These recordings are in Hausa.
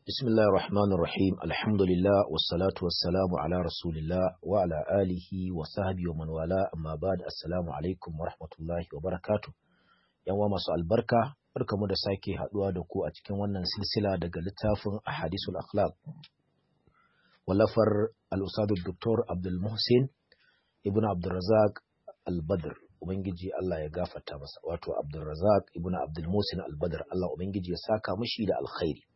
بسم الله الرحمن الرحيم الحمد لله والصلاة والسلام على رسول الله وعلى آله وصحبه ومن والاه أما بعد السلام عليكم ورحمة الله وبركاته yan wa masu albarka barkamu da sake haduwa da ku a cikin wannan silsila daga littafin ahadisul akhlaq wallafar al-ustad dr abdul muhsin ibnu abdurrazak al-badr ubangiji Allah ya gafarta masa wato abdurrazak ibnu abdul muhsin al-badr Allah ubangiji ya saka mishi da alkhairi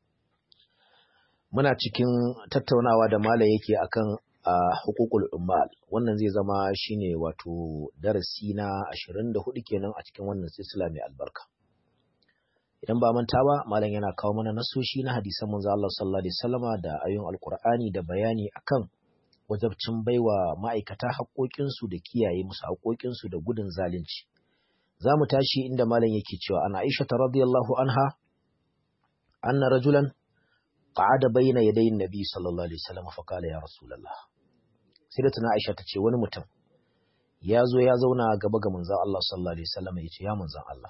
muna cikin tattaunawa da malam yake akan a hukukul ummal wannan zai zama shine wato darasi na 24 kenan a cikin wannan silsila mai albarka idan ba manta ba malam yana kawo mana nasoshi na hadisan manzo Allah sallallahu alaihi wasallama da ayoyin alqur'ani da bayani akan wajabcin baiwa ma'aikata haƙoƙinsu da kiyaye musu haƙoƙinsu da gudun zalunci za mu tashi inda malam yake cewa ana Aisha radiyallahu anha anna rajulan qa'ada bayna yaday nabi sallallahu alaihi wasallam fa qala ya rasulullah sai da tana Aisha tace wani mutum ya zo ya zauna gaba ga manzon Allah sallallahu alaihi wasallam yace ya manzon Allah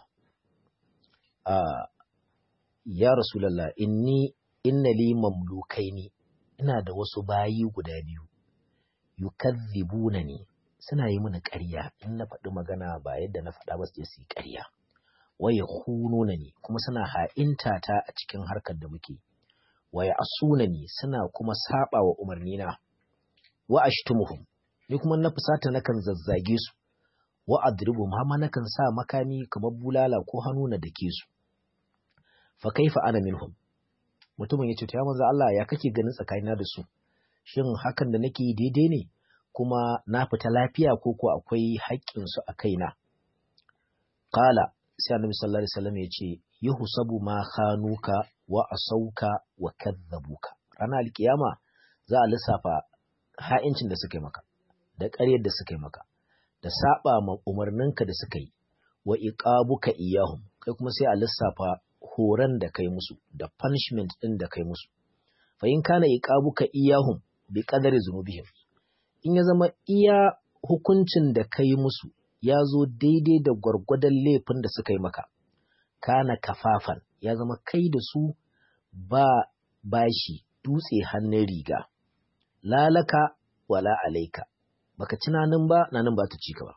ah ya rasulullah inni inna li mamlukaini ina da wasu bayi guda biyu yukazzibunani suna yi mini ƙarya in na faɗi magana ba yadda na faɗa ba su su yi ƙarya waye hununani kuma suna ha'inta ta a cikin harkar da muke waya asunani suna kuma saba wa umarnina wa ashtumuhum ni kuma na fusata nakan zazzage su wa adribuhum har nakan sa makami kamar bulala ko hannu na dake su fa kaifa ana minhum mutumin yace ya manzo Allah ya kake ganin tsakanina da su shin hakan da nake daidai ne kuma na fita lafiya ko ko akwai haƙƙin su a kaina qala sai annabi sallallahu alaihi wasallam yace yuhsabu ma khanuka wa asauka wa kadzabuka ranar alkiyama za a lissafa ha'incin da suka yi maka da ƙaryar da suka yi maka da saba ma umarninka da suka yi wa iqabuka iyahum kai kuma sai a lissafa horon da kai musu da punishment din da kai musu fa in kana iqabuka iyahum bi qadari zunubihim in ya zama iya hukuncin da kai musu ya zo daidai da gwargwadon laifin da suka yi maka kana kafafan ya zama kai da su ba bashi dutse hannun riga lalaka wala alaika baka ci nanin ba nanin ba ta ci ka ba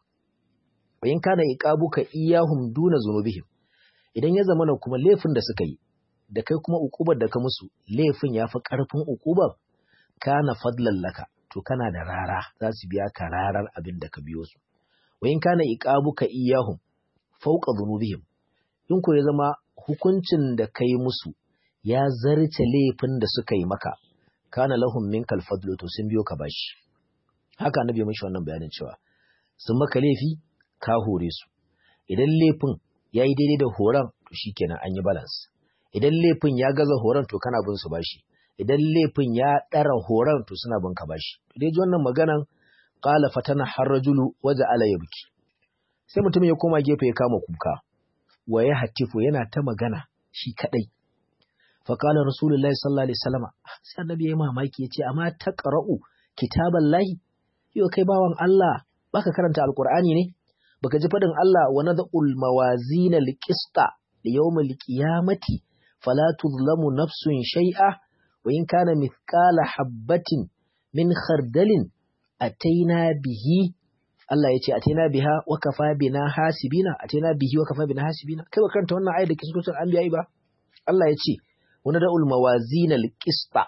in kana iqabuka iyahum duna zunubihim idan ya zama kuma laifin da suka yi da kai kuma ukubar da ka musu laifin ya fi karfin ukubar kana fadlan laka to kana da rara za su biya ka rarar abin da ka biyo su wa in kana iqabuka iyahum fawqa zunubihim in ko ya zama hukuncin da kai musu ya zarce laifin da suka yi maka kana lahum minkal fadlu to sun biyo ka bashi haka annabi mishi wannan bayanin cewa sun maka laifi ka hore su idan laifin ya yi daidai da horon to shikenan an yi balance idan laifin ya gaza horon to kana bin su bashi idan laifin ya ɗara horon to suna bin ka bashi dai ji wannan maganan qala fatana harrajulu waja ala yabki sai mutum ya koma gefe ya kama kuka wa ya hatifu yana ta magana shi kadai faƙalar rasulullahi sallallahu alaihi wasallama sai annabi ya mamaki ya ce amma ta ƙara'u kitaban lahi yau kai bawan Allah baka karanta alƙur'ani ne baka ji faɗin Allah wa nad'ul mawazina liqista li yawmil qiyamati fala tuzlamu nafsun shay'a wa in kana mithqala habatin min khardalin ataina bihi Allah ya ce ataina biha wa kafa bina hasibina ataina bihi wa kafa bina hasibina kai ba karanta wannan ayat da ke cikin anbiya ba Allah ya ce wani da'ul mawazin al-qista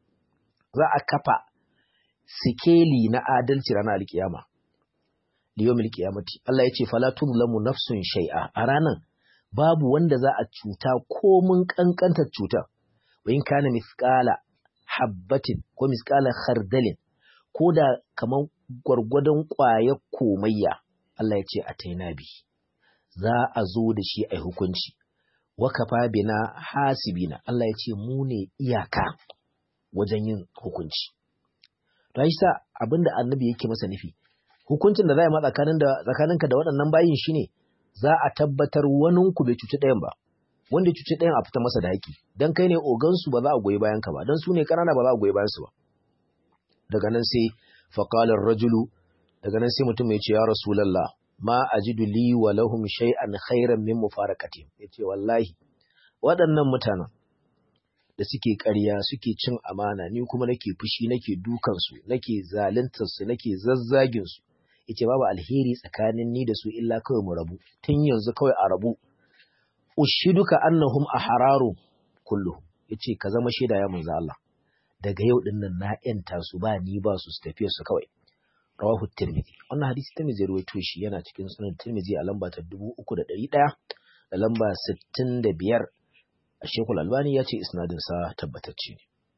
za a kafa sikeli na adalci ranar alkiyama liyomil qiyamati Allah yace fala tuzlamu nafsun shay'a a ranan babu wanda za a cuta ko mun kankantar cuta wa in kana misqala habbatin ko misqala khardalin ko da kaman gwargwadon ƙwayar komayya Allah yace ataina bi za a zo da shi ai hukunci wakafa bina hasibina Allah ya ce mu ne iyaka wajen yin hukunci. To shi sa abinda annabi yake masa nufi hukuncin da za a yi ma tsakanin da tsakaninka da waɗannan bayin shine za a tabbatar wanin ku bai cuci ɗayan ba wanda ya cuci ɗayan a fita masa da haƙi dan kai ne ogan su ba za a goyi bayan ka ba dan su ne ƙanana ba za a goyi bayan su ba daga nan sai faqalar rajulu daga nan sai mutum ya ce ya rasulullah ma ajidu li wa lahum shay'an khairan min mufarakatihim yace wallahi waɗannan mutanen da suke ƙarya suke cin amana ni kuma nake fushi nake dukansu nake zaluntarsu nake zazzaginsu yace babu alheri tsakanin ni da su illa kawai mu rabu tun yanzu kawai a rabu ushiduka annahum ahararu kulluhum yace ka zama shaida ya manzo Allah daga yau din nan na yanta su ba ni ba su su tafiya su kawai rawahu tirmidhi wannan hadisi tirmidhi ya rawaito shi yana cikin sunan tirmidhi a lamba ta 3100 da lamba 65 Shekul Albani ya ce isnadinsa tabbatacce ne.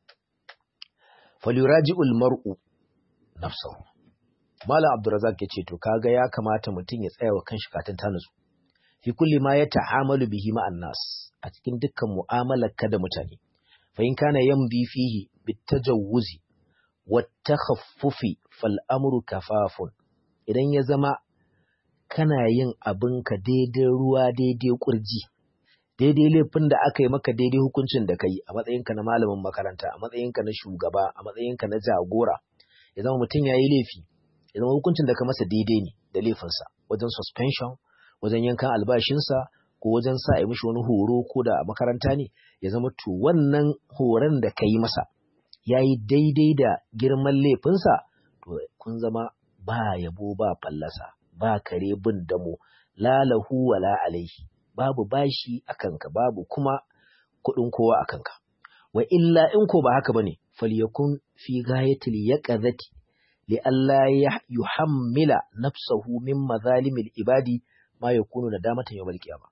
Falyuraji'ul mar'u nafsahu. Malam Abdurrazak ya ce to kaga ya kamata mutum ya tsaya wa kanshi katin ta nutsu. Fi kulli ma ya ta'amalu bihi ma'an nas a cikin dukkan mu'amalar ka da mutane. Fa in kana yamdi fihi bitajawuzi wa takhaffufi fal amru kafafun. Idan ya zama kana yin abinka daidai ruwa daidai kurji. daidai laifin da aka yi maka daidai hukuncin da ka yi a matsayinka na malamin makaranta a matsayinka na shugaba a matsayinka na jagora ya zama mutum ya yi laifi ya zama hukuncin da ka masa daidai ne da laifinsa wajen suspension wajen yankan albashinsa ko wajen sa a yi mishi wani horo ko da a makaranta ne ya zama to wannan horon da ka yi masa ya yi daidai da girman laifinsa to kun zama ba yabo ba fallasa ba kare bin damo lalahu wala alaihi babu bashi a kanka babu kuma kuɗin kowa a kanka wa illa in ko ba haka bane falyakun fi gayatil yaqazati li alla yuhammila nafsahu min mazalimil ibadi ma yakunu nadamatan yawmal qiyamah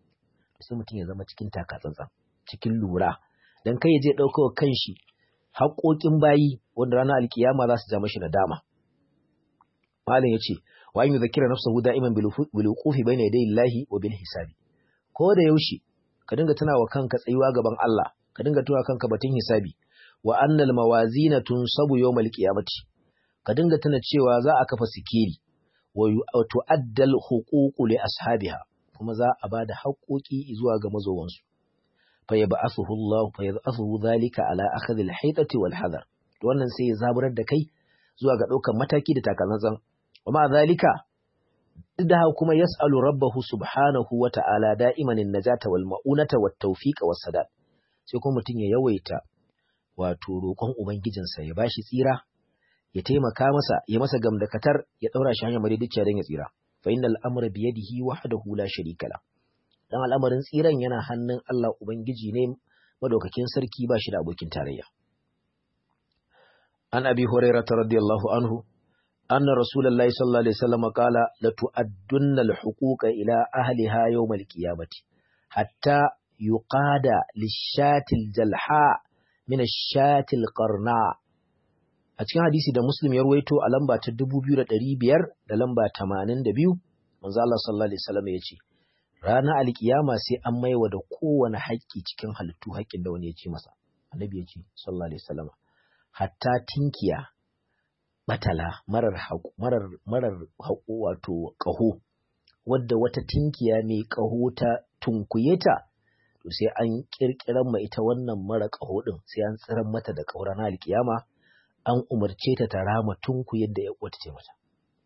sai mutum ya zama cikin takatsantsan cikin lura dan kai ya je dauka kanshi haƙoƙin bayi wanda ranar alkiyama za su ja mashi nadama malam yace wa an yuzakira nafsahu da'iman bil wuqufi bayna yaday Allahi wa bil hisabi ko da yaushe ka dinga tuna wa kanka tsayuwa gaban Allah ka dinga tuna kanka batun hisabi wa annal mawazina tunsabu yawmal qiyamati ka dinga tuna cewa za a kafa sikiri wa tu'addal huququ li ashabiha kuma za a bada haƙoƙi zuwa ga mazowansu fa yab'athuhu Allah fa yab'athuhu dhalika ala akhdhi al-haytati wal hadar wannan sai ya zaburar da kai zuwa ga ɗaukar mataki da takalmanzan wa ma zalika da kuma yas'alu rabbahu subhanahu wa ta'ala da'iman an-najata wal ma'unata wat tawfiqa was sadad sai kuma mutun ya yawaita wato roƙon ubangijinsa ya bashi tsira ya taimaka masa ya masa gamdakatar ya daura shi hanyar madidiciya don ya tsira fa innal amra bi yadihi wahdahu la sharika la dan al'amarin tsiran yana hannun Allah ubangiji ne madaukakin sarki ba shi da abokin tarayya an abi hurairah radiyallahu anhu أن رسول الله صلى الله عليه وسلم قال لتؤدن الحقوق إلى أهلها يوم القيامة حتى يقاد للشاة الجلحاء من الشاة القرناء a cikin hadisi da Muslim ya ruwaito a lamba ta 2500 da lamba 82 manzo Allah sallallahu alaihi wasallam ya ce ranar alkiyama sai an maiwa da kowane haƙƙi cikin halittu haƙƙin da wani ya ce masa annabi ya ce sallallahu alaihi wasallam hatta tinkiya batala marar haƙo marar marar haƙo wato ƙaho wadda wata tinkiya mai ƙaho ta tunkuye ta to sai an kirkiran ma ita wannan mara ƙaho din sai an tsiran mata da ƙaura na alkiyama an umarce ta ta rama tunku yadda ya wata ce mata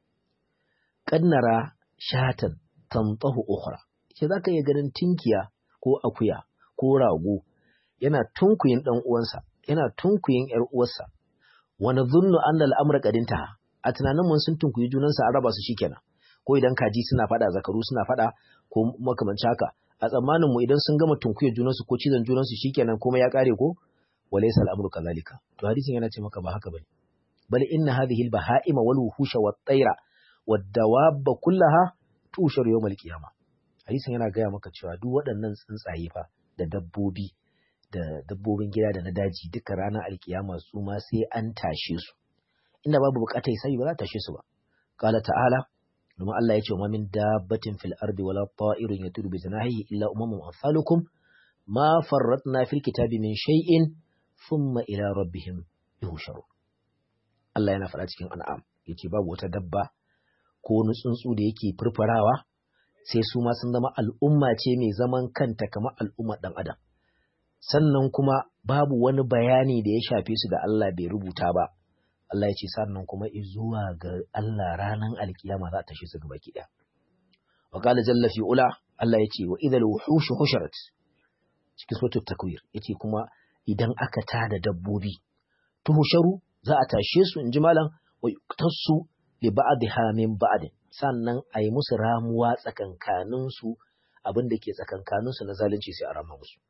kannara shatan tantahu ukhra ce zaka iya ganin tinkiya ko akuya ko rago yana tunkuyin dan uwansa yana tunkuyin yar uwarsa wa nadhunnu anna al-amra qadinta a tunanin mun sun tunkuyi junansa an raba su shikenan ko idan kaji suna fada zakaru suna fada ko makamanci haka a tsammanin mu idan sun gama tunkuye junansu ko cizon junansu shikenan kuma ya kare ko walaysa al-amru kadhalika to hadisin yana ce maka ba haka bane bal inna hadhihi al-baha'ima wal wuhusha wat tayra wad dawab kullaha tushar yawm al-qiyamah hadisin yana gaya maka cewa duk waɗannan tsuntsaye fa da dabbobi da dabbobin gida da na daji duka ranar alkiyama su ma sai an tashe su inda babu bukatar sai ba za ta tashe su ba qala ta'ala domin Allah ya ce wa min dabbatin fil ardi wala ta'irun yatiru bi janahihi illa umamun amsalukum ma farratna fil kitabi min shay'in thumma ila rabbihim yuhsharu Allah yana faɗa cikin an'am yace babu wata dabba ko wani tsuntsu da yake furfurawa sai su ma sun zama al'umma ce mai zaman kanta kamar al'ummar ɗan adam sannan kuma babu wani bayani da ya shafe su da Allah bai rubuta ba Allah ya ce sannan kuma zuwa ga Allah ranar alkiyama za ta shi su gaba kiɗa wa qala jalla fi ula Allah ya ce wa idhal wuhush husharat cikin suratul takwir yace kuma idan aka tada dabbobi tuhusharu za a tashe su inji malam wa yuktasu li ba'dha min ba'd sannan a yi musu ramuwa tsakankanin su abin da ke tsakankanin su na zalunci sai a rama musu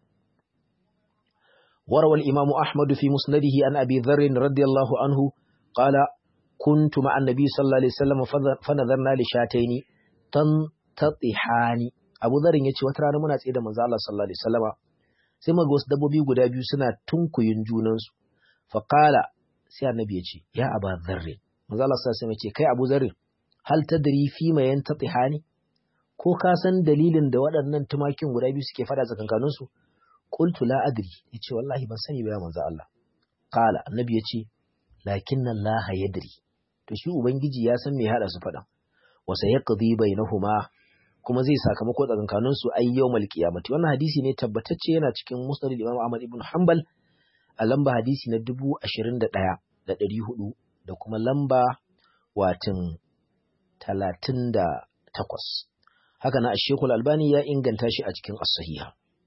وروى الإمام أحمد في مسنده عن أبي ذر رضي الله عنه قال كنت مع النبي صلى الله عليه وسلم فنظرنا لشاتين تنتطحان أبو ذر يتي وترانا منا تسيدا من الله صلى الله عليه وسلم sai muga wasu dabbobi guda biyu suna tunkuyin junansu faqala sai annabi ya ce ya aba dharrin manzo Allah sallallahu alaihi ce kai Abu Dharr hal tadri fi ma yantatihani ko ka san dalilin da waɗannan tumakin guda biyu suke fada tsakankanin su qultu la adri yace wallahi ban sani ba ya manzo Allah qala annabi yace lakinna Allah yadri to shi ubangiji ya san me hada su fada wa sayaqdi bainahuma kuma zai sakamako tsakankanin su ay yawmal qiyamati wannan hadisi ne tabbatacce yana cikin musnad Imam Ahmad ibn Hanbal a lamba hadisi na 21 da 400 da kuma lamba watin 38 haka na Sheikhul Albani ya inganta shi a cikin as-sahiha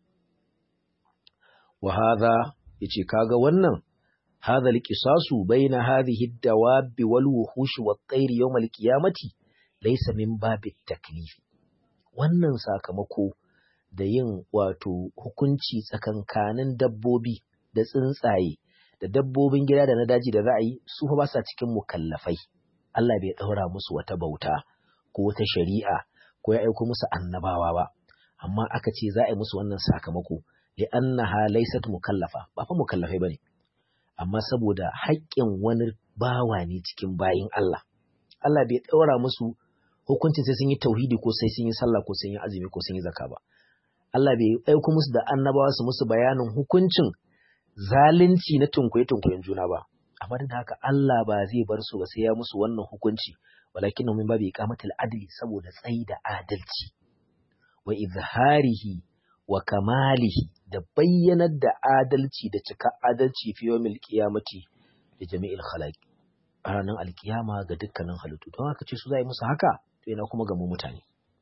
wa hadha yace kaga wannan hadha al-qisasu baina hadhihi ad-dawab wal wuhush wat tayr yawm al-qiyamati laysa min babi taklif wannan sakamako da yin wato hukunci tsakankanin dabbobi da tsuntsaye da dabbobin gida da na daji da ra'ayi su fa ba sa cikin mukallafai Allah bai daura musu wata bauta ko wata shari'a ko ya aiko musu annabawa ba amma aka ce za a yi musu wannan sakamako li'annaha laysat mukallafa ba fa mukallafai bane amma saboda haƙƙin wani bawa ne cikin bayin Allah Allah bai daura musu hukuncin sai sun yi tauhidi ko sai sun yi sallah ko sun yi azumi ko sun yi zakka ba Allah bai aiko musu da annabawa su musu bayanin hukuncin zalunci na tunkuye tunkuyen juna ba amma da haka Allah ba zai bar su ba sai ya musu wannan hukunci walakin min babi iqamatul adli saboda tsayi da adalci wa izharihi wa kamalihi da bayyanar da adalci da cika adalci fi yawmil qiyamati da jami'il khalaq a ranar alkiyama ga dukkanin halittu don haka ce su za yi musu haka to ina kuma ga mu mutane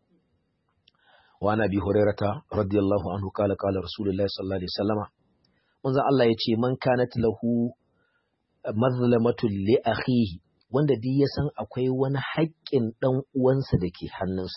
wa nabi hurairata radiyallahu anhu kala kala rasulullahi sallallahu alaihi wasallama manzo Allah ya ce man kanat lahu mazlamatu li akhihi wanda duk ya san akwai wani haƙƙin dan uwansa da ke hannunsa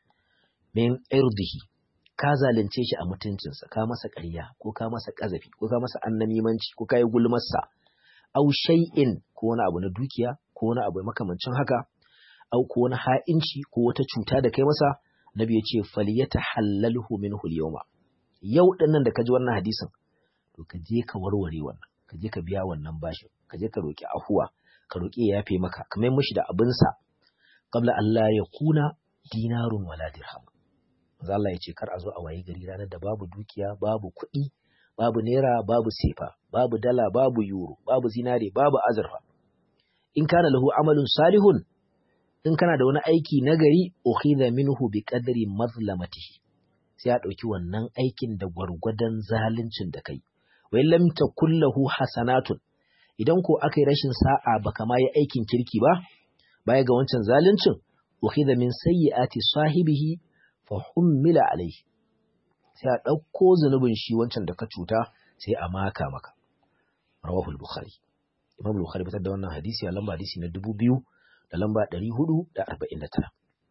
min irdihi ka zalunce shi a mutuncinsa ka masa ƙarya ko ka masa ƙazafi ko ka masa annamimanci ko ka yi gulmarsa au shay'in ko wani abu na dukiya ko wani abu makamancin haka au ko wani ha'inci ko wata cuta da kai masa nabi ya ce faliyata halalhu minhu al-yawma yau din nan da ka ji wannan hadisin to ka je ka warware wannan ka je ka biya wannan bashin ka je ka roki afuwa ka roki ya yafe maka ka mai mishi da abinsa qabla Allah ya kuna dinarun wala dirham manzo Allah ya ce kar a zo a wayi gari ranar da babu dukiya babu kuɗi babu naira babu sefa babu dala babu euro babu zinare babu azurfa in kana lahu amalun salihun in kana da wani aiki nagari ukhidha minhu bi qadri mazlamatihi sai a dauki wannan aikin da gwargwadon zaluncin da kai wai lam takul lahu hasanatun idan ko aka yi rashin sa'a baka ma yi aikin kirki ba baya ga wancan zaluncin ukhidha min sayyiati sahibihi fa hummila alaihi sai a ɗauko zunubin shi wancan da ka cuta sai a maka maka rawahul bukhari imam bukhari fitar da wannan hadisi a lamba hadisi na dubu biyu da lamba ɗari hudu da arba'in da tara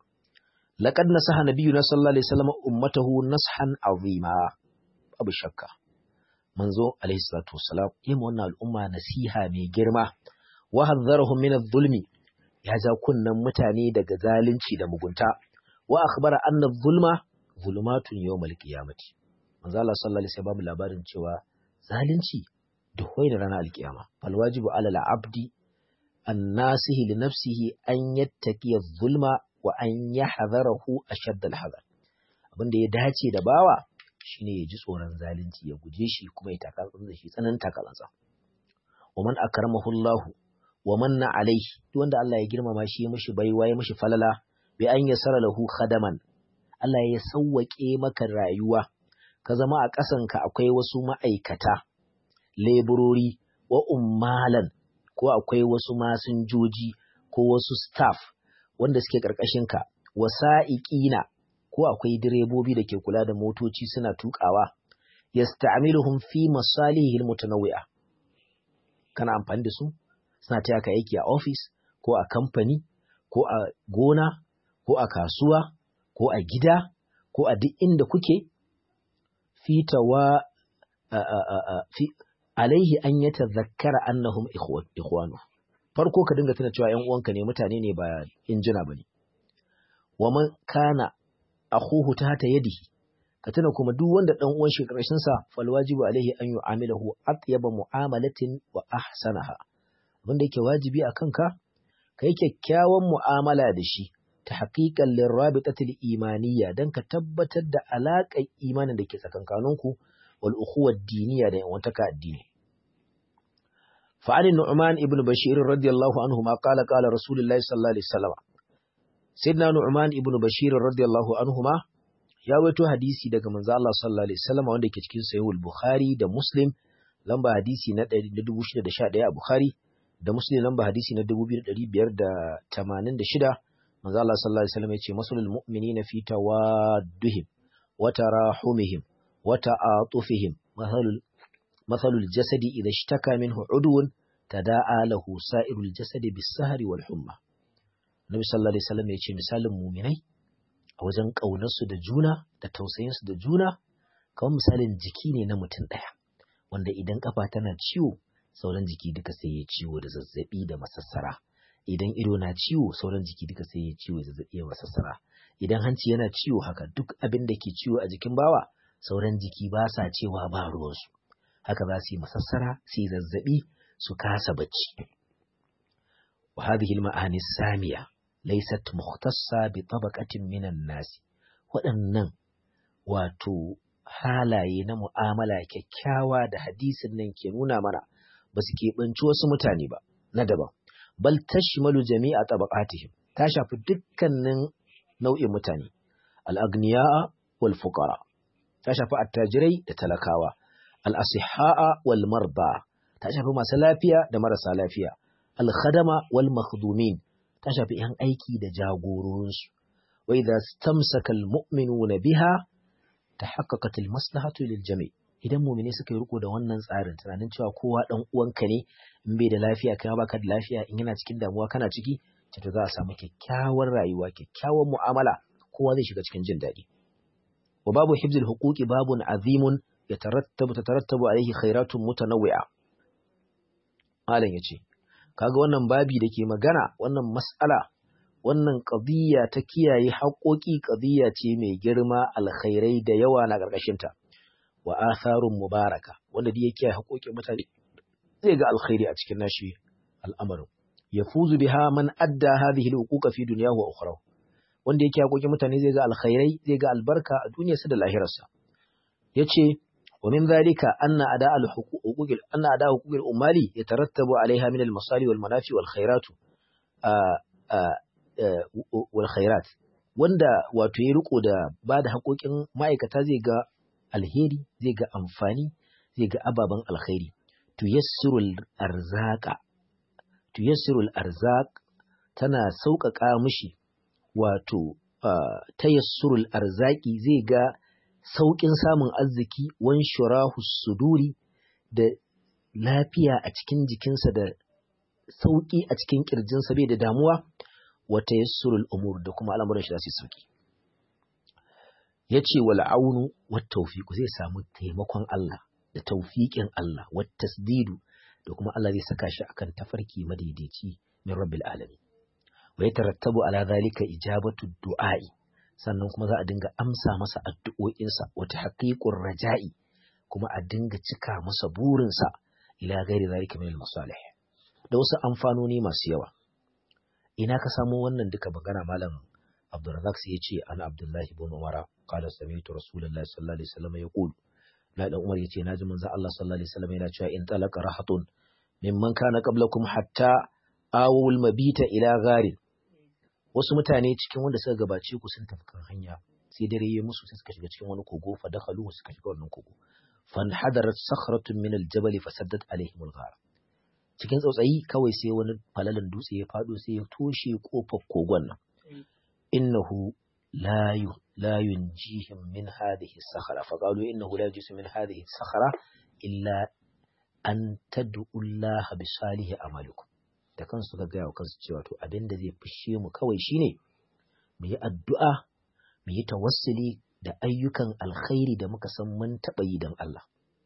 laqad nasaha nabiyuna sallallahu alaihi wasallam ummatahu nashan azima abu shakka manzo alaihi salatu wassalam yi wannan al'umma nasiha mai girma wa hadzarahum min adh-dhulmi ya ja kunnan mutane daga zalunci da mugunta wa akhbara anna adh-dhulma zulumatun yawmal qiyamati manzo Allah sallallahu alaihi wasallam labarin cewa zalunci duhwai da ranar alkiyama fal wajibu ala al-abdi an-nasihi li nafsihi an yattaqi adh-dhulma wa an yahdharahu ashadda al-hadar abinda ya dace da bawa shine ya ji tsoron zalunci ya guje shi kuma ya taka da shi tsanan takalansa wa man akramahu Allah wa manna alaihi duk wanda Allah ya girmama shi ya mishi baiwa ya mishi falala bi an yasara lahu khadaman Allah ya sauwaƙe maka rayuwa, ka zama a ƙasanka akwai wasu ma'aikata, leburori, wa ummalan, ko akwai wasu masinjoji, ko wasu staff wanda suke ƙarƙashinka, wa sa'iƙina, ko akwai direbobi da ke kula da motoci suna tuƙawa, yasta'miluhum fi masalihi almutanawwi'a kana amfani da su suna taya ka aiki a office ko a kamfani ko a gona ko a kasuwa ko a gida ko a duk inda kuke fitawa fi alaihi an ya tazakkara annahum ikhwanu farko ka dinga tuna cewa ƴan uwanka ne mutane ne ba injina bane wa man kana akhuhu tahta yadihi ka tuna kuma duk wanda dan uwan shi karshen sa fal wajibu alaihi an yu'amilahu atyaba mu'amalatin wa ahsanaha wanda yake wajibi akan ka kai kyakkyawan mu'amala da shi ta haƙiƙan lirrabitatul imaniyya don ka tabbatar da alaƙar imanin da ke tsakankaninku wal ukhuwar diniya da yawantaka addini. Fa'anin Nu'man ibn Bashir radiyallahu anhu ma qala qala Rasulullahi sallallahu alaihi wasallam. Sayyidina Nu'man ibn Bashir radiyallahu anhu ma ya wato hadisi daga manzo Allah sallallahu alaihi wasallam wanda ke cikin Sahihul Bukhari da Muslim lamba hadisi na 1611 a Bukhari da Muslim lamba hadisi na 2586 manzo Allah sallallahu alaihi wasallam yace masalul mu'minina fi tawadduhim wa tarahumihim wa ta'atufihim mathalul mathalul jasadi idha ishtaka minhu udwun tada'a lahu sa'irul jasadi bis-sahri wal humma Nabi sallallahu alaihi wasallam yace misalin mu'minai a wajen kaunarsu da juna da tausayin su da juna kamar misalin jiki ne na mutum daya wanda idan kafa tana ciwo sauran jiki duka sai ya ciwo da zazzabi da masassara idan ido na ciwo sauran jiki duka sai ya ciwo zazzabi ya masassara idan hanci yana ciwo haka duk abin da ke ciwo a jikin bawa sauran jiki ba sa cewa ba ruwansu haka za su yi masassara su yi zazzabi su kasa bacci wa hadhihi al-ma'ani samiya laysat mukhtassa bi tabaqatin minan nasi waɗannan wato halaye na mu'amala kyakkyawa da hadisin nan ke nuna mana ba su keɓanci wasu mutane ba na daban bal tashmalu jami'a tabaqatihim ta shafi dukkanin nau'in mutane al-aghniya wal fuqara ta shafi attajirai da talakawa al-asihha wal marda ta shafi masu lafiya da marasa lafiya al-khadama wal makhdumin ta shafi yan aiki da jagororinsu wa idza istamsaka al-mu'minuna biha tahaqqaqat al-maslahatu lil jami' idan mumine suka yi riko da wannan tsarin tunanin cewa kowa dan uwanka ne in bai da lafiya kai baka da lafiya in yana cikin damuwa kana ciki to za a samu kyakkyawar rayuwa kyakkyawar mu'amala kowa zai shiga cikin jin daɗi wa babu hibzul huquqi babun azimun yatarattabu tatarattabu alaihi khairatun mutanawwi'a malam yace kaga wannan babi da ke magana wannan mas'ala wannan qadiyya ta kiyaye haƙoƙi qadiyya ce mai girma alkhairai da yawa na ƙarƙashinta wa atharun mubaraka wanda da yake haƙoƙin mutane zai ga alkhairi a cikin nashi al'amarin yafuzu biha man adda hadhihi alhuquqa fi dunyahu wa ukhrahu wanda yake haƙoƙin mutane zai ga alkhairai zai ga albarka a duniyarsa da lahirarsa yace wa min dhalika anna ada alhuquq anna ada huquq al-ummali yatarattabu alaiha min al-masali wal manafi wal khairat wal khairat wanda wato ya riko da ba da haƙoƙin ma'aikata zai ga alheri zai ga amfani zai ga ababen alkhairi tuyassirul arzaqa tuyassirul arzaq tana sauƙaƙa mishi wato tayassurul arzaki zai ga sauƙin samun arziki wan shurahu suduri da lafiya a cikin jikinsa da sauƙi a cikin ƙirjinsa bai da damuwa wa tayassurul umur da kuma al'amuran shi za su sauki ya ce wal aunu wat tawfiqu zai samu taimakon Allah da tawfiqin Allah wat tasdidu da kuma Allah zai saka shi akan tafarki madaidaici min rabbil alamin wa yatarattabu ala zalika ijabatu du'a'i sannan kuma za a dinga amsa masa addu'o'insa wa tahqiqur raja'i kuma a dinga cika masa burinsa ila gairi zalika min al-masalih da wasu amfanoni masu yawa ina ka samu wannan duka magana malam Abdurrazak sai ya ce ana Abdullahi ibn Umar qala sami'tu Rasulullahi sallallahu alaihi wasallam yaqul la dan Umar yace naji manzo Allah sallallahu alaihi wasallam yana cewa in talaka rahatun mimman kana qablakum hatta awul mabita ila gharin wasu mutane cikin wanda suka gabace ku sun tafi kan hanya sai dare ya musu sai suka shiga cikin wani kogo fa dakhalu suka shiga wannan kogo fan hadarat sakhratun min aljabal fasaddat alaihim alghar cikin tsautsayi kawai sai wani falalan dutse ya fado sai ya toshe kofar kogon nan innahu la لا ينجيهم من هذه الصخرة فقالوا إنه لا يجيس من هذه الصخرة إلا أن تدعوا الله بصالح أعمالكم da kansu suka gaya wa kansu cewa to abin da zai fushe mu kawai shine mu yi addu'a mu yi tawassuli da ayyukan alkhairi da muka san mun taɓa yi don Allah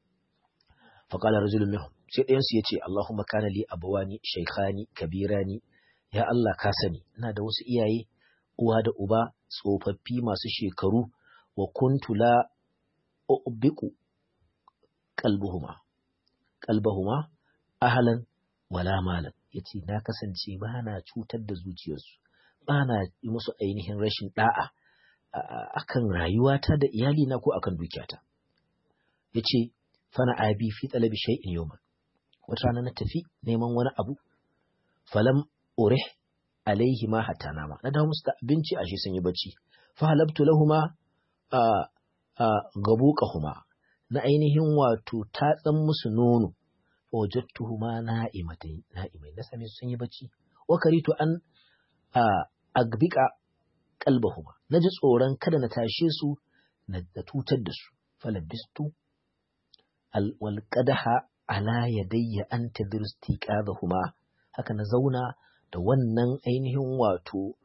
faqala rajulun minhum sai ɗayan su yace Allahumma kana li abawani shaykhani kabirani ya Allah ka sani ina da wasu iyaye uwa da uba tsofaffi masu shekaru wa kuntu la ubiqu qalbuhuma qalbahuma ahlan wala malan yace na kasance ba na cutar da zuciyarsu ba na yi musu ainihin rashin da'a akan rayuwata da iyalina ko akan dukiyata yace fana abi fi talabi shay'in yawman wata rana na tafi neman wani abu falam urih alaihi ma hatta nama na dawo musu da abinci ashe sun yi bacci fa halabtu lahuma a a gabuqahuma na ainihin wato tatsan musu nono fa wajadtuhuma na'imatai na'imai na same sun yi bacci wa karitu an a agbika qalbahuma naji tsoron kada na tashe su na tutar da su falabistu al wal qadaha ala yadayya an tadrusti qadahuma haka na zauna da wannan ainihin wato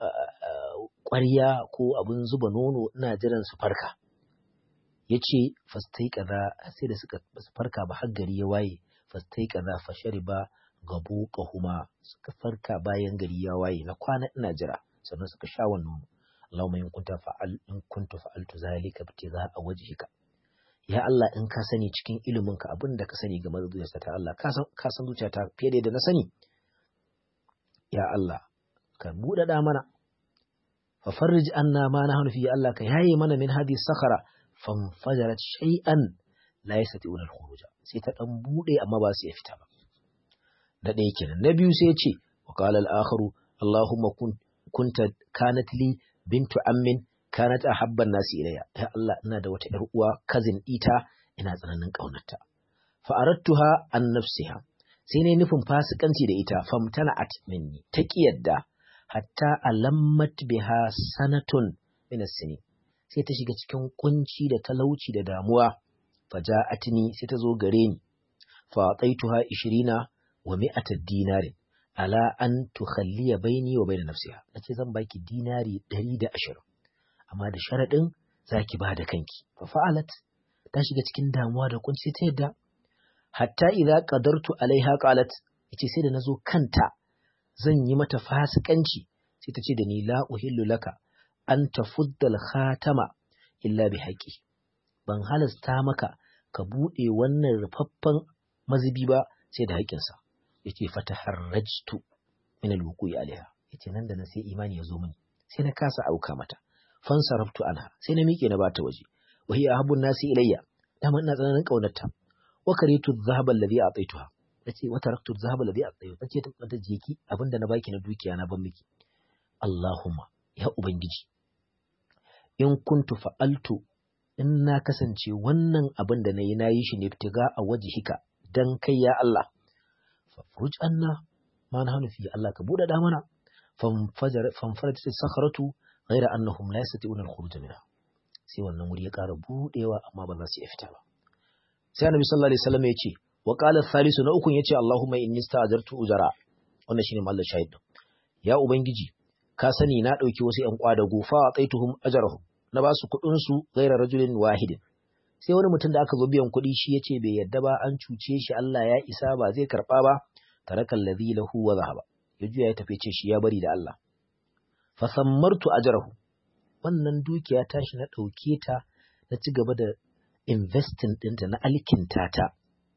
ƙwarya ko abin zuba nono ina jiran su farka ya ce fastai kaza sai da suka su farka ba har gari ya waye fastai kaza fashari ba gabo kahuma suka farka bayan gari ya waye na kwana ina jira sannan suka sha wannan nono Allahumma in kunta fa'al in kuntu fa'altu zalika ibtigha a wajhika ya Allah in ka sani cikin ilimin ka abin da ka sani game da zuciyarsa ta Allah ka san ka san zuciyata fiye da yadda na sani ya Allah ka buɗaɗa mana fa farrij anna ma nahnu fi Allah ka yaye mana min hadhihi sakhara fanfajarat shay'an la yastati'una al-khuruja sai ta dan bude amma ba su iya fita ba da ɗaya kenan na biyu sai ya ce wa qala al-akharu Allahumma kun kunta kanat li bintu ammin kanat ahabban nasi ilayya ya Allah ina da wata ƴar uwa cousin ita ina tsananin kaunarta fa aradtuha an nafsiha sai ne nufin fasikanci da ita famtana'at minni ta yadda hatta alammat biha sanatun min as-sinin sai ta shiga cikin kunci da talauci da damuwa faja'atni sai ta zo gare ni fa ataituha 20 wa mi'ata dinarin ala an tukhalliya baini wa baina nafsiha nace zan baki dinari 120 amma da sharadin zaki ba da kanki fa fa'alat ta shiga cikin damuwa da kunci ta yadda hatta idza qadartu alaiha qalat yace sai da nazo kanta zan yi mata fasikanci sai ta ce da ni la uhillu laka an tafudda khatama illa bi haqqi ban halasta maka ka bude wannan rufaffan mazubi ba sai da haƙinsa yace fataharrajtu min alwuqi alaiha yace nan da na sai imani ya zo mini sai na kasa auka mata fansaraftu anha sai na miƙe na bata waje wa hiya ahabbun nasi ilayya dama ina tsananin kaunarta wa karitu dhahaba alladhi a'taytuha tace wa taraktu dhahaba alladhi a'taytu tace ta ta jeki abinda na baki na dukiya na ban miki Allahumma ya ubangiji in kuntu fa'altu in na kasance wannan abin da nayi nayi shi ne fitiga a wajhika dan kai ya Allah fafruj anna ma nahnu fi Allah ka buɗe da mana fanfajar fanfarat sakharatu ghayra annahum la yastati'una al-khuruj minha sai wannan wuri ya ƙara buɗewa amma ba za su iya fita ba sai annabi sallallahu alaihi wasallam ya ce wa qala thalisu na ukun yace Allahumma inni sta'ajartu ujara wannan shine mallan shahid ya ubangiji ka sani na dauki wasu ƴan kwadago fa aqaituhum ajrahum na ba su kuɗin su ghayra rajulin wahidin sai wani mutum da aka zo biyan kuɗi shi yace bai yadda ba an cuce shi Allah ya isa ba zai karba ba taraka alladhi lahu wa zahaba ya juya ya tafi ce shi ya bari da Allah fa sammartu ajrahu wannan dukiya tashi na ɗauke ta na ci gaba da investing ɗinta na alkinta ta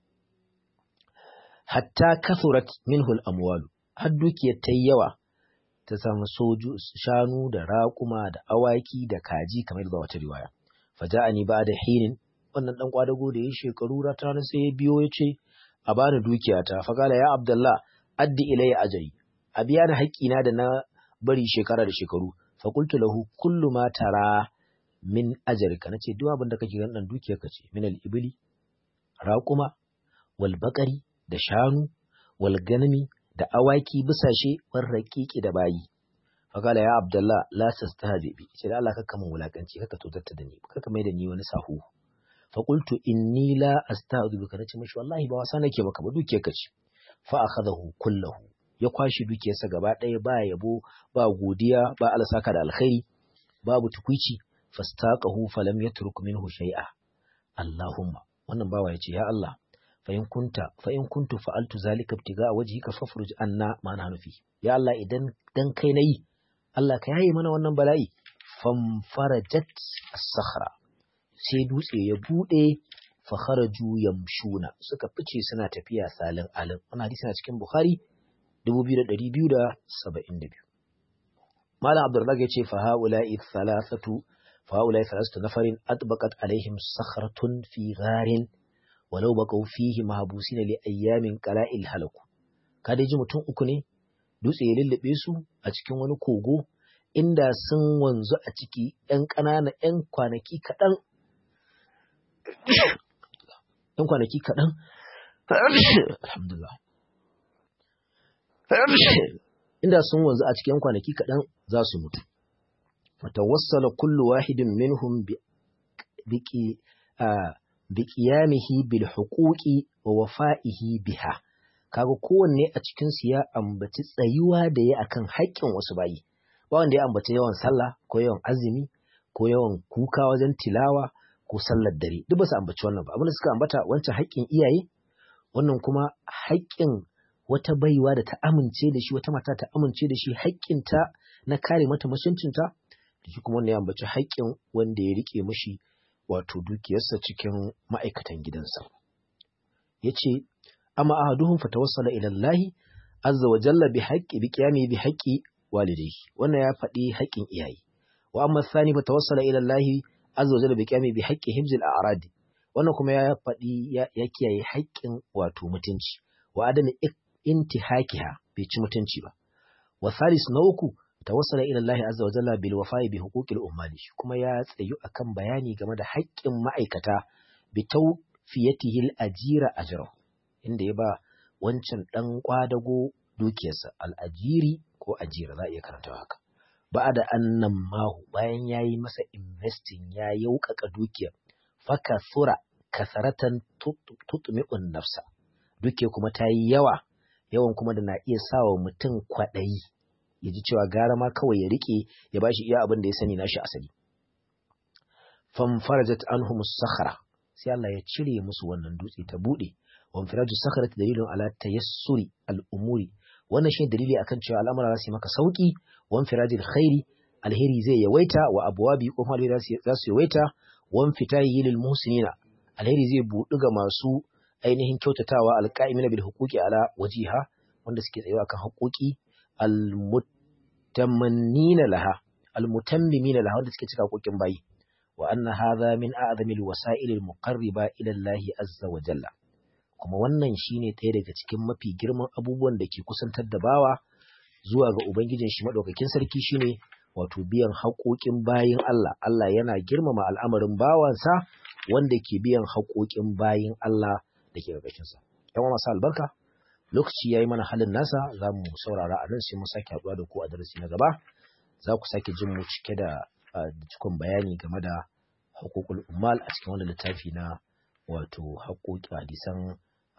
hatta kasurat minhul amwalu har dukiyar ta yi yawa ta samu soju shanu da raƙuma da awaki da kaji kamar da wata riwaya faja'ani ba da hinin wannan dan kwadago da ya shekaru rata sai ya biyo ya ce a bani dukiyata faqala ya abdullah addi ilayya ajri a biya ni haƙƙina da na bari shekara da shekaru fakultu lahu kullu ma tara min ajarka nace duk abin da kake ganin dan dukiyar ka ce min al-ibli raquma wal baqari da shanu wal ganami da awaki bisashe war raqiqi da bayi fakala ya abdullah la tastahzi bi ce da Allah kaka mun wulakanci kaka totarta da ni kaka mai da ni wani sahu fa qultu inni la astahzi bika nace mishi wallahi ba wasa nake maka ba duke ka ce fa akhadahu kullahu ya kwashi dukiyarsa gaba ɗaya ba yabo ba godiya ba alasaka da alkhairi babu tukuici fastaqahu falam yatruk minhu shay'a Allahumma wannan bawa yace ya Allah fa in kunta fa in kuntu fa'altu zalika ibtiga wajhika fafruj anna ma nahnu fi ya Allah idan dan kai nayi Allah ka yaye mana wannan bala'i fam farajat as-sakhra sai dutse ya bude fa kharaju yamshuna suka fice suna tafiya salin alin wannan hadisi na cikin Bukhari 2272 Malam Abdulrazak ya ce fa haula'i thalathatu fa haula'i thalathatu nafarin atbaqat alaihim sakhratun fi gharin walau baqaw fihi mahbusin li ayyamin qala'il halaku kada ji mutum uku ne dutse ya lullube su a cikin wani kogo inda sun wanzu a ciki ‘yan ƙanana ‘yan kwanaki kaɗan ‘yan kwanaki kaɗan alhamdulillah inda sun wanzu a cikin kwanaki kaɗan za su mutu fatawassala kullu wahidin minhum bi qiyamihi bil huquqi wa wafa'ihi biha kaga kowanne a cikin su ya ambaci tsayuwa da ya akan haƙƙin wasu bayi ba wanda ya ambaci yawan sallah ko yawan azumi ko yawan kuka wajen tilawa ko sallar dare duk ba su ambaci wannan ba abin da suka ambata wancan haƙƙin iyaye wannan kuma haƙƙin wata baiwa da ta amince da shi wata mata ta amince da shi haƙƙinta na kare mata mutuncinta da shi kuma wanda ya ambaci haƙƙin wanda ya rike mishi wato dukiyarsa cikin ma'aikatan gidansa yace amma ahaduhum fatawassala ila Allah azza wa jalla bi haqqi bi qiyami bi haqqi walidayhi wannan ya faɗi haƙƙin iyaye wa amma thani fatawassala ila Allah azza wa jalla bi qiyami bi haqqi hibzil a'rad wannan kuma ya faɗi ya kiyaye haƙƙin wato mutunci wa adami intihakiha bai ci mutunci ba wa thalis na uku tawassala ila Allah azza wa jalla bil wafa'i bi huquqil ummali kuma ya tsayu akan bayani game da haƙƙin ma'aikata bi tawfiyatihi al ajira ajrahu inda ya ba wancan dan kwadago dukiyarsa al ajiri ko ajira za a iya karanta haka ba da annan mahu bayan yayi masa investing ya yaukaka dukiyar faka sura kasaratan tutmi'un nafsa duke kuma ta yi yawa yawan kuma da na iya sawa mutum kwaɗayi ya ji cewa gara ma kawai ya rike ya ba shi iya abin da ya sani nashi asali fam farajat anhum sakhara sai Allah ya cire musu wannan dutse ta bude wan firaju sakharati dalilun ala tayassuri al-umuri wannan shi dalili akan cewa al'amura za su yi maka sauki wan firajil khairi alheri zai yawaita wa abwabi kuma alheri za su yawaita wan fitahi lil muhsinina alheri zai buɗu ga masu ainihin kyautatawa alqa'imina bil huquqi ala wajiha wanda suke tsayawa kan haƙoƙi almutamannina laha almutammimina laha wanda suke cika haƙoƙin bayi wa anna hadha min a'zamil wasa'ilil muqarriba ila Allah azza wa jalla kuma wannan shine ɗaya daga cikin mafi girman abubuwan da ke kusantar da bawa zuwa ga ubangijin shi madaukakin sarki shine wato biyan haƙoƙin bayin Allah Allah yana girmama al'amarin bawansa wanda ke biyan haƙoƙin bayin Allah da ke ƙarƙashinsa. ‘Yan masu albarka, lokaci ya yi mana halin nasa za mu saurara a nan sai mu sake haɗuwa da ku a darasi na gaba. Za ku sake jin mu cike da cikon bayani game da haƙoƙul ummal a cikin wani littafi na wato haƙoƙi hadisan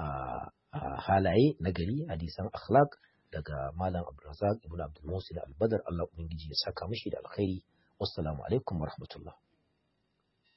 halaye na gari, hadisan akhlaq daga Malam Abdulrazak Ibn Abdul Musil Al-Badar Allah Ubangiji ya saka mishi da alkhairi. Wassalamu alaikum wa rahmatullah.